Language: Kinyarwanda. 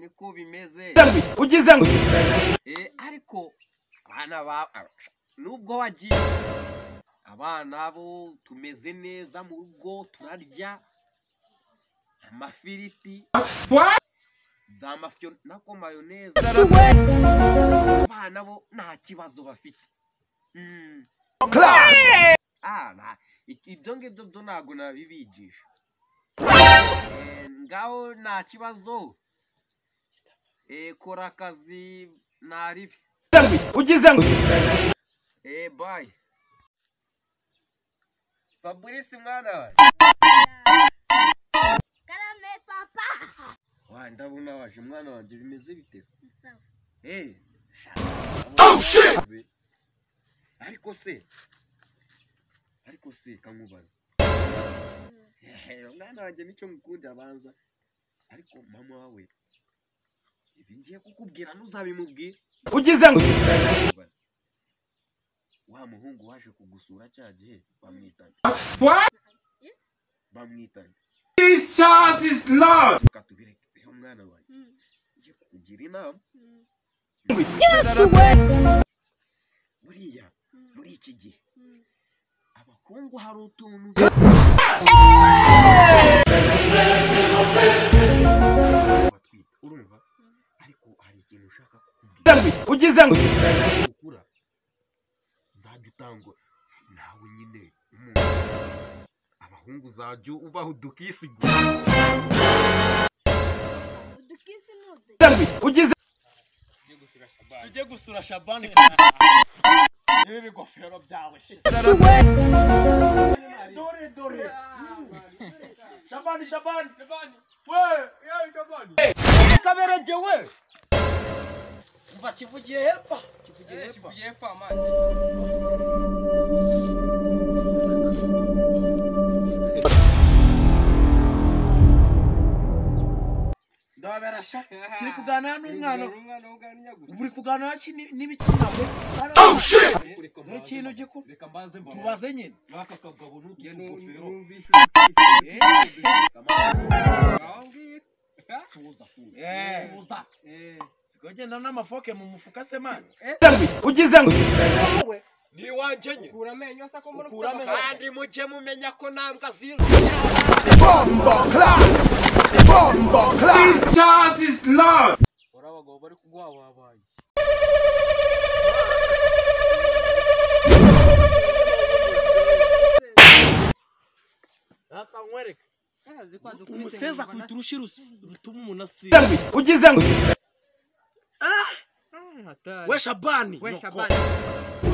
uko bimeze ugize ngo Eh, ariko abana ba nubwo wagiye abana bo tumeze neza mu rugo turarya amafiriti za mafiyo nako mayoneze abana bo nta kibazo bafite Mm. Ah, nta- i- ibyo ngibyo byo ntabwo nabibigisha Eh, ngaho nta kibazo Eh, kora akazi ntaribi ugize ngo Eh, bye fabrice mwana we Karame papa. wa ndabona waje mwana wanjye bimeze bite se? Sawa. Eh, sha- ndabona bimeze. ariko se ariko se kankubaza Ehe, mwana wanjye nicyo ngukunda abanza ariko mama wawe ibi ngiye kukubwira ntuzabimubwira ugize ngo Nkubaza. wa muhungu waje kugusura cya gihe bamwitanye bamwitanye reka tubireke rero mwana wanjye Mm. ngiye kukugira inama Mm. buriya muri iki gihe Mm. abahungu hari utuntu batwita urumva ariko hari ikintu ushaka kukubwira ugize ngo ukura zajya utangwa nawe nyine umuntu abahungu zajya ubaho udukisigo Udukisi nudu. ugize tujye gusura shabani ibi bigofero byawe shit Dore dore. Shabani Shabani. umva kivugiye hepfo kivugiye hepfo Ndabera sha. Kiri kuganira n'umwana. Ubu uri kuganira ki ni- n'ibikina? Dore ikintu gikuru. reka mbanze mbabaze Tubaze nyine. n'aka kagabo n'utu tugofero Eh, tuza tuza Eh. tuza siko genda n'amafoke mu mufuka se mani. ugize ngo Wawe. ni iwanjye nyine Kura amenyo se ko muri Kura amenyo. kandi mujye mumenya ko ntabwo azira Ora abagabo bari kugwababaye. Reka nkwereke. Umuseza kwita urushi rus- rutuma umuntu asira. ugize ngo We Shabani. we nyoko. Shabani.